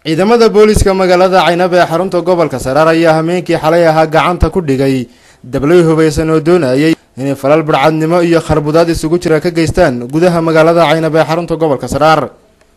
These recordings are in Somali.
ciidamada booliska magaalada caynab ee xarunta gobolka saraar ayaa hameenkii xalay ahaa gacanta ku dhigay dablay hubaysan oo doonayay inay falal badhcadnimo iyo kharbudaad isugu jira ka geystaan gudaha magaalada caynab ee xarunta gobolka saraar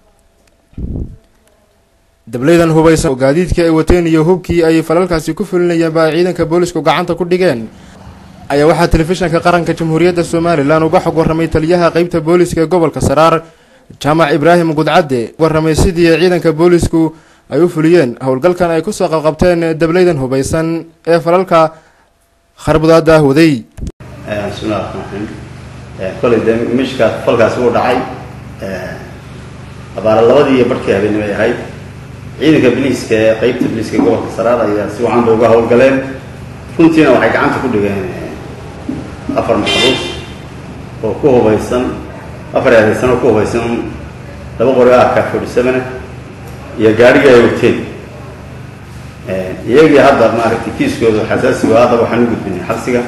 dablaydan hubaysan oo gaadiidkii ay wateen iyo hubkii ay falalkaasi ku fulinayeen ba ay ciidanka boolisku gacanta ku dhigeen ayaa waxaa telefishinka qaranka jamhuuriyadda somalilan uga xog warramay taliyaha qeybta booliska ee gobolka saraar jaamac ibraahim gudcadde warramay sidii ciidanka boolisku ay u fuliyeen howlgalkan ay kusoo qabqabteen dablaydan hubaysan ee falalka kharbudaada ah waday bismillahi raxmaan raxiim kolay dee mishka falkaasi wuu dhacay abaara labadii iyo barhkii habeenimo ay ahayd ciidanka biliiska ee qeybta biliiska ee gobolka saraar ayaa si wacan bay uga howlgaleen runtiina waxay gacanta ku dhigeen afar maxbuus oo ku hubaysan afar eedaysan oo ku hubaysan laba qori arka forty seven iyo gaarigii ay wateen iyagii hadda maaragtay kiiskooda xasaasigo haddaba waxaan u gudbinay xabsiga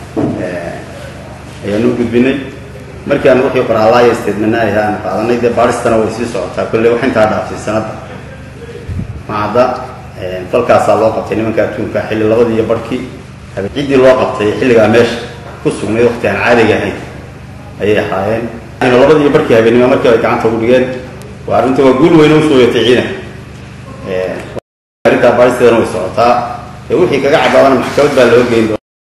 ayaan u gudbinay markii aan wixii qoraalaayo statementaahi aan qaadanay dee baaristana way sii socotaa kolley wax intaa dhaaftay sanadda macadda falkaasaa loo qabtay nimanka adduunka xilli labadii iyo barhkii ciddii loo qabtay xilligaa meesha ku sugnayd waqti aan caadiga ahayn ayay ahaayeen labadii iyo barhkii habeenimo markii ay gacanta ugu dhigeen waa arrinta waa guul weyne usoo yatay ciidanka arrintaa baaristeedana way socotaa ee wixii kaga cabaadana maxkamad baa loo geyn doona